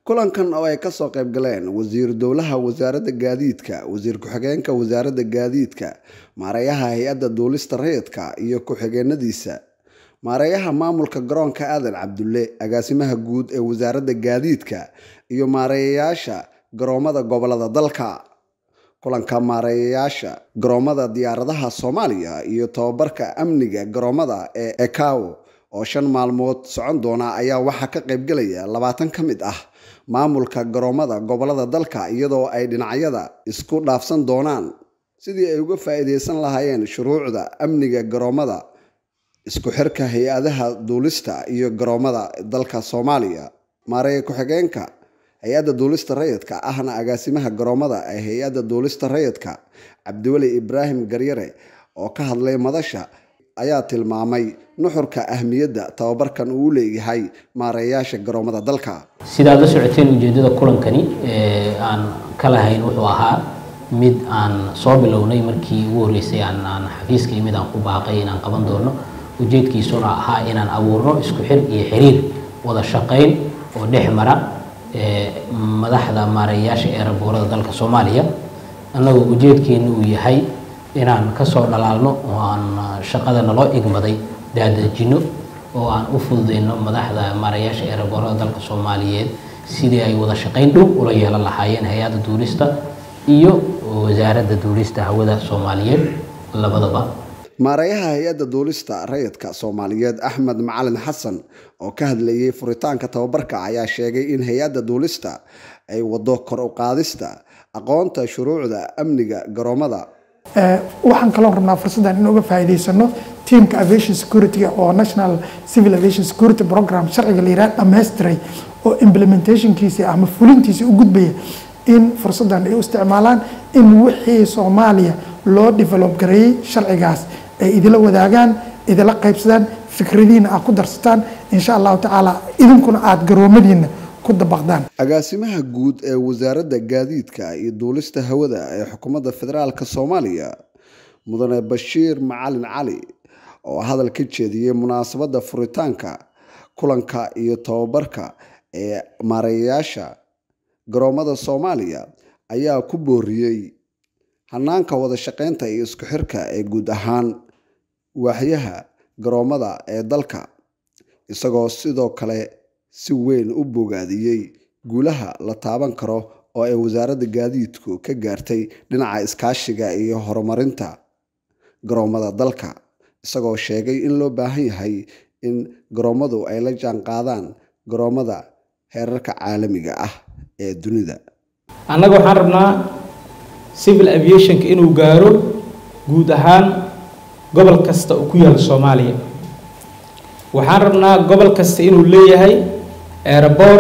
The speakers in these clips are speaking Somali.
kulankan oo ay kasoo qayb galeen wasiiru dowlaha wasaaradda gaadiidka wasiir ku-xigeenka wasaaradda gaadiidka maareeyaha hay-adda duulista rayidka iyo ku-xigeenadiisa maareeyaha maamulka garoonka aadan cabdulle agaasimaha guud ee wasaaradda gaadiidka iyo maareeyayaasha garoomada gobolada dalka kulanka maareeyayaasha garoomada diyaaradaha soomaaliya iyo tobabarka amniga garoomada ee ekaw oo shan maalmood socon doona ayaa waxaa ka qaybgelaya labaatan ka mid ah maamulka garoomada gobolada dalka iyadoo ay dhinacyada isku dhaafsan doonaan sidii ay uga faa'iideysan lahaayeen shuruucda amniga garoomada isku xirka hay-adaha duulista iyo garoomada dalka soomaaliya maareeye ku-xigeenka hay-adda duulista rayidka ahna agaasimaha garoomada ee hay-adda duulista rayidka cabdiweli ibraahim garyare oo ka hadlay madasha ayaa tilmaamay nuxurka ahmiyadda tababarkan uu leeyahay maareeyaasha garoomada dalka sidaad la socoteen ujeedada kulankani aan ka lahayn wuxuu ahaa mid aan soo bilownay markii ugu horreysay aan xafiiska iyo mid aan ku baaqay inaan qaban doono ujeedkiisuna ahaa inaan abuurno isku xir iyo xiriir wada shaqayn oo dhex mara madaxda maareeyayaasha ee raboorada dalka soomaaliya annagoo ujeedkeenu uu yahay inaan kasoo dhalaalno oo aan shaqada naloo igmaday daadejino oo aan u fududeyno madaxda maareeyaasha ee raboorada dalka soomaaliyeed sidii ay wada shaqayn dhow ula yeelan lahaayeen hay-adda duulista iyo wasaaradda duulista hawada soomaaliyeed labadaba maareeyaha hay-adda duulista rayidka soomaaliyeed axmed macalin xasan oo ka hadlayay furitaanka tababarka ayaa sheegay in hay-adda duulista ay wado kor u qaadista aqoonta shuruucda amniga garoomada waxaan kaloo rabnaa fursaddan in uga faa'iidaysano teamka aviation security oo national civil aviation security program sharciga la yiraahdo dhammaystiray oo implementationkiisa ama fulintiisa u gudbaya in fursaddan ay u isticmaalaan in wixii soomaaliya loo develop gareeyey sharcigaas ay idila wadaagaan idila qaybsadaan fikradiina aad ku darsataan insha allahu tacaala idinkuna aada garoomadiina ku dabaqdaan agaasimaha guud ee wasaaradda gaadiidka iyo duulista hawada ee xukuumadda federaalk soomaaliya mudane bashiir macalin cali oo hadal ka jeediyey munaasabadda furitaanka kulanka iyo tababarka ee maareeyayaasha garoomada soomaaliya ayaa ku booriyey hanaanka wada shaqeynta iyo isku xirka ee guud ahaan waaxyaha garoomada ee dalka isagoo sidoo kale si weyn u bogaadiyey guulaha la taaban karo oo ay wasaaradda gaadiidku ka gaartay dhinaca iskaashiga iyo horumarinta garoomada dalka isagoo sheegay in loo baahan yahay in garoomadu ay la jaanqaadaan garoomada heerarka caalamiga ah ee dunida annaga waxaan rabnaa civil aviationka inuu gaaro guud ahaan gobol kasta oo ku yaala soomaaliya waxaan rabnaa gobol kasta inuu leeyahay eeraboor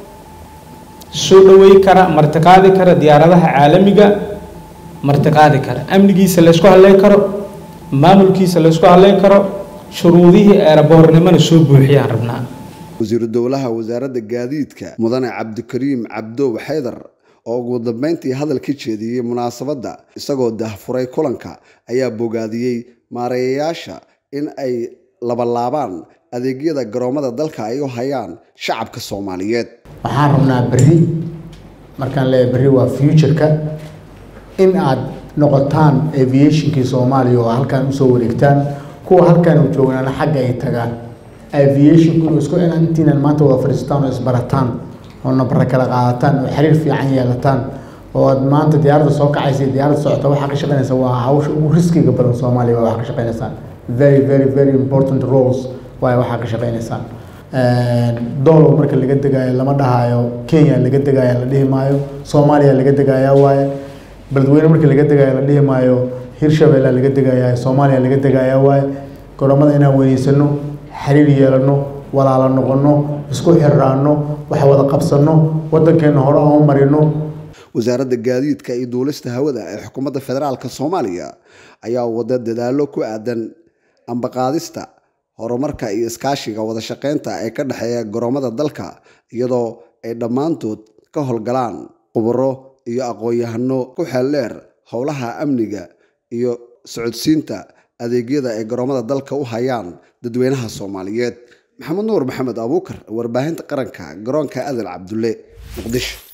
soo dhawey kara martiqaadi kara diyaaradaha caalamiga martiqaadi kara amnigiisa laysku hadleyn karo maamulkiisa laysku hadleyn karo shuruudihii eeraboornimona soo buuxiyaan rabnaa wasiiru dowlaha wasaaradda gaadiidka mudane cabdikariim cabdow xaydar oo ugu dambeyntii hadal ka jeediyey munaasabadda isagoo dahfuray kulanka ayaa bogaadiyey maareeyayaasha in ay labalaabaan adeegyada garoomada dalka ay u hayaan shacabka soomaaliyeed waxaan rabnaa berri markaan leeyahay berri waa futureka in aad noqotaan aviationkii soomaaliya oo halkan usoo wareegtaan kuwa halkan u joognaana xagga ay tagaan aviationku inuu isku intiinan maanta wada fadhiistaan oo isbarataan oo nabara kala qaadataan oo xiriir fiican yeelataan oo aad maanta diyaaradda soo kacaysa iyo diyaaradda socota waxaa ka shaqeynaysa waa hawsha ugu riskiga badan soomaaliya waa waxaa ka shaqeynaysaan very very very important roles waayo waxaa ka shaqeynaysaan doolow marka laga degaayo lama dhahayo kenya laga degaya la dhihi maayo soomaaliya laga degaya waaye beledweyne marka laga degaayo la dhihi maayo hirshabeella laga degaya soomaaliya laga degaya waaye garoomada inaan weyneysano xiriir yeelano walaala noqono isku xiraano wax wada qabsano wadankeena hore aan u marino wasaaradda gaadiidka iyo duulista hawada ee xukuumadda federaalk soomaaliya ayaa wada dadaalo ku aadan ambaqaadista horumarka iyo iskaashiga wada shaqeynta ee ka dhexeeya garoomada dalka iyadoo ay dhammaantood ka howlgalaan khubaro iyo aqoon-yahano ku xeeldheer howlaha amniga iyo socodsiinta adeegyada ay garoomada dalka u hayaan dadweynaha soomaaliyeed maxamed nuur maxamed abuukar warbaahinta qaranka garoonka adal cabdulle muqdisho